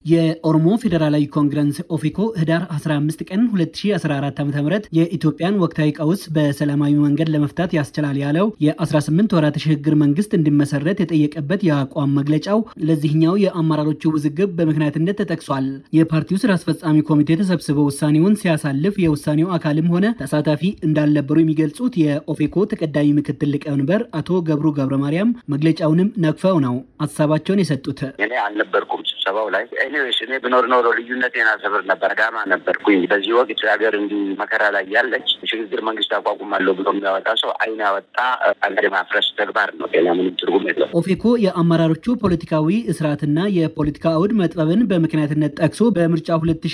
የኦሮሞ ፌዴራላዊ ኮንግረስ ኦፌኮ ህዳር 15 ቀን 2014 ዓ ም የኢትዮጵያን ወቅታዊ ቀውስ በሰላማዊ መንገድ ለመፍታት ያስችላል ያለው የ18 ወራት ሽግግር መንግስት እንዲመሰረት የጠየቀበት የአቋም መግለጫው ለዚህኛው የአመራሮቹ ውዝግብ በምክንያትነት ተጠቅሷል። የፓርቲው ስራ አስፈጻሚ ኮሚቴ ተሰብስበው ውሳኔውን ሲያሳልፍ የውሳኔው አካልም ሆነ ተሳታፊ እንዳልነበሩ የሚገልጹት የኦፌኮ ተቀዳሚ ምክትል ሊቀመንበር አቶ ገብሩ ገብረ ማርያም መግለጫውንም ነቅፈው ነው ሀሳባቸውን የሰጡት። እኔ አልነበርኩም ስብሰባው ላይ ኤኒዌይስ እኔ ብኖር ኖሮ ልዩነቴን አሰብር ነበር። ዳማ ነበርኩኝ። በዚህ ወቅት ሀገር እንዲህ መከራ ላይ ያለች ሽግግር መንግስት አቋቁማለሁ ብሎ የሚያወጣ ሰው አይን ያወጣ ሀገር ማፍረስ ተግባር ነው። ሌላ ምንም ትርጉም የለው። ኦፌኮ የአመራሮቹ ፖለቲካዊ እስራትና የፖለቲካ አውድ መጥበብን በምክንያትነት ጠቅሶ በምርጫ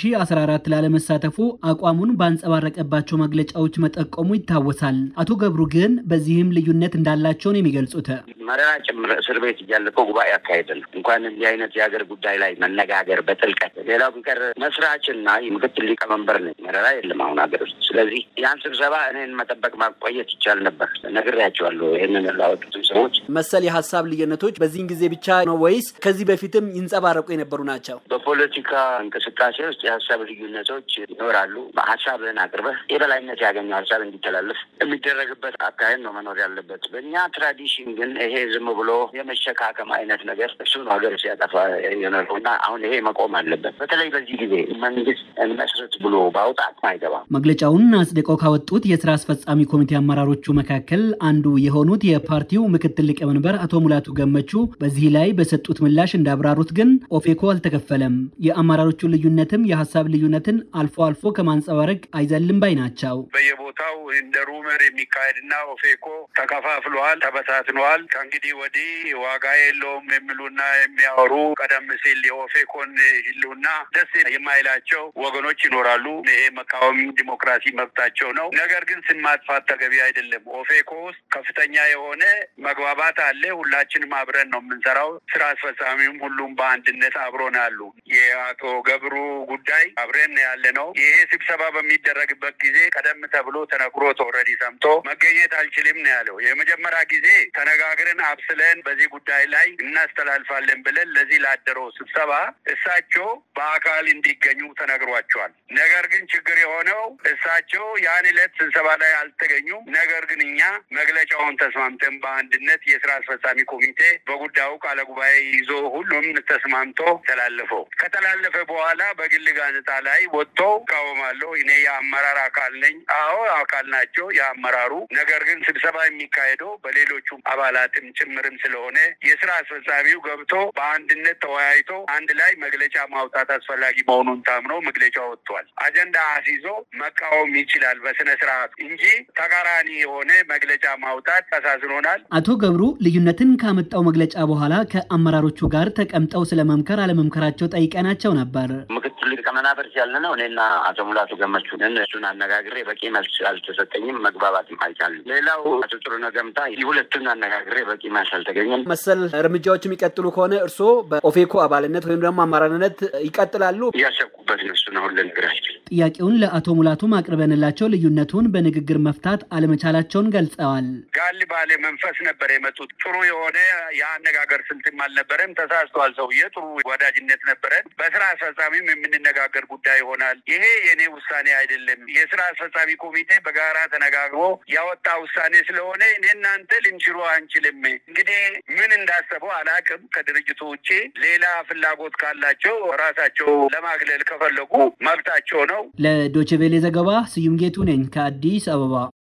2014 ላለመሳተፉ አቋሙን ባንጸባረቀባቸው መግለጫዎች መጠቆሙ ይታወሳል። አቶ ገብሩ ግን በዚህም ልዩነት እንዳላቸው ነው የሚገልጹት። መረራ ጭምር እስር ቤት እያለፈው ጉባኤ አካሄድን እንኳን እንዲህ አይነት የሀገር ጉዳይ ላይ መነጋገር በጥልቀት ሌላው ቢቀር መስራችና ምክትል ሊቀመንበር ነኝ። መረራ የለም አሁን ሀገር ውስጥ። ስለዚህ ያን ስብሰባ እኔን መጠበቅ ማቆየት ይቻል ነበር። ነግሬያቸዋለሁ። ይህንን ላወጡትም ሰዎች መሰል የሀሳብ ልዩነቶች በዚህን ጊዜ ብቻ ነው ወይስ ከዚህ በፊትም ይንጸባረቁ የነበሩ ናቸው? በፖለቲካ እንቅስቃሴ ውስጥ የሀሳብ ልዩነቶች ይኖራሉ። ሀሳብህን አቅርበህ የበላይነት ያገኘው ሀሳብ እንዲተላለፍ የሚደረግበት አካሄድ ነው መኖር ያለበት። በእኛ ትራዲሽን ግን ይሄ ዝም ብሎ የመሸካከም አይነት ነገር እሱ ነው ሀገር ሲያጠፋ የኖረው እና አሁን ይሄ መቆም አለበት። በተለይ በዚህ ጊዜ መንግስት እንመስረት ብሎ ባውጣት አይገባም። መግለጫውን አጽድቀው ካወጡት የስራ አስፈጻሚ ኮሚቴ አመራሮቹ መካከል አንዱ የሆኑት የፓርቲው ምክትል ሊቀመንበር አቶ ሙላቱ ገመቹ በዚህ ላይ በሰጡት ምላሽ እንዳብራሩት ግን ኦፌኮ አልተከፈለም፣ የአመራሮቹ ልዩነትም የሀሳብ ልዩነትን አልፎ አልፎ ከማንጸባረቅ አይዘልም ባይ ናቸው። በየቦታው እንደ ሩመር የሚካሄድና ኦፌኮ ተከፋፍሏል፣ ተበታትኗል፣ ከእንግዲህ ወዲህ ዋጋ የለውም የሚሉና የሚያወሩ ቀደም ሲል የኦፌኮን ህልውና ደስ የማይላቸው ወገኖች ይኖራሉ። ይሄ መቃወም ዲሞክራሲ መብታቸው ነው። ነገር ግን ስም ማጥፋት ተገቢ አይደለም። ኦፌኮ ውስጥ ከፍተኛ የሆነ መግባባት አለ። ሁላችንም አብረን ነው የምንሰራው። ስራ አስፈጻሚም ሁሉም በአንድነት አብሮን አሉ። የአቶ ገብሩ ጉዳይ አብረን ያለ ነው። ይሄ ስብሰባ በሚደረግበት ጊዜ ቀደም ተብሎ ተነግሮት ኦልሬዲ ሰምቶ መገኘት አልችልም ነው ያለው። የመጀመሪያ ጊዜ ተነጋግረን አብስለን በዚህ ጉዳይ ላይ እናስተላልፋለን ብለን ለዚህ ላደረው ስብሰባ እሳቸው በአካል እንዲገኙ ተነግሯቸዋል። ነገር ግን ችግር የሆነው እሳቸው ያን ዕለት ስብሰባ ላይ አልተገኙም። ነገር ግን እኛ መግለጫውን ተስማምተን በአንድነት የስራ አስፈጻሚ ኮሚቴ በጉዳዩ ቃለ ጉባኤ ይዞ ሁሉም ተስማምቶ ተላለፈው። ከተላለፈ በኋላ በግል ጋዜጣ ላይ ወጥቶ እቃወማለሁ፣ እኔ የአመራር አካል ነኝ። አዎ አካል ናቸው የአመራሩ። ነገር ግን ስብሰባ የሚካሄደው በሌሎቹ አባላትም ጭምርም ስለሆነ የስራ አስፈጻሚው ገብቶ በአንድነት ተወያይቶ አንድ ላይ መግለጫ ማውጣት አስፈላጊ መሆኑን ታምኖ መግለጫ ወጥቷል። አጀንዳ አስይዞ መቃወም ይችላል በስነ ስርዓቱ እንጂ ተቃራኒ የሆነ መግለጫ ማውጣት አሳዝኖናል። አቶ ገብሩ ልዩነትን ካመጣው መግለጫ በኋላ ከአመራሮቹ ጋር ተቀምጠው ስለ መምከር አለመምከራቸው ጠይቀናቸው ነበር። ምክትል ሊቀመናበር ያለ ነው እኔና አቶ ሙላቱ ገመቹንን እሱን አነጋግሬ በቂ መልስ አልተሰጠኝም፣ መግባባትም አልቻልንም። ሌላው አቶ ጥሩነህ ገምታ ሁለቱን አነጋግሬ በቂ መልስ አልተገኘም። መሰል እርምጃዎች የሚቀጥሉ ከሆነ እርስዎ በኦፌኮ አባልነት ወይም ደግሞ አመራርነት ይቀጥላሉ? እያሰብኩበት ነው። እሱን አሁን ልነግራቸው ጥያቄውን ለአቶ ሙላቱ ማቅርበንላቸው ልዩነቱን በንግግር መፍታት አለመቻላቸውን ገልጸዋል። ጋል ባለ መንፈስ ነበር የመጡት። ጥሩ የሆነ የአነጋገር ስልትም አልነበረም። ተሳስተዋል። ሰውዬ ጥሩ ወዳጅነት ነበረን። በስራ አስፈጻሚም የምንነጋገር ጉዳይ ይሆናል። ይሄ የእኔ ውሳኔ አይደለም። የስራ አስፈጻሚ ኮሚቴ በጋራ ተነጋግሮ ያወጣ ውሳኔ ስለሆነ እኔ እናንተ ልንሽሮ አንችልም። እንግዲህ ምን እንዳሰበው አላቅም። ከድርጅቱ ውጭ ሌላ ፍላጎት ካላቸው ራሳቸው ለማግለል ከፈለጉ መብታቸው ነው። ለዶችቬሌ ዘገባ ስዩም ጌቱ ነኝ ከአዲስ አበባ።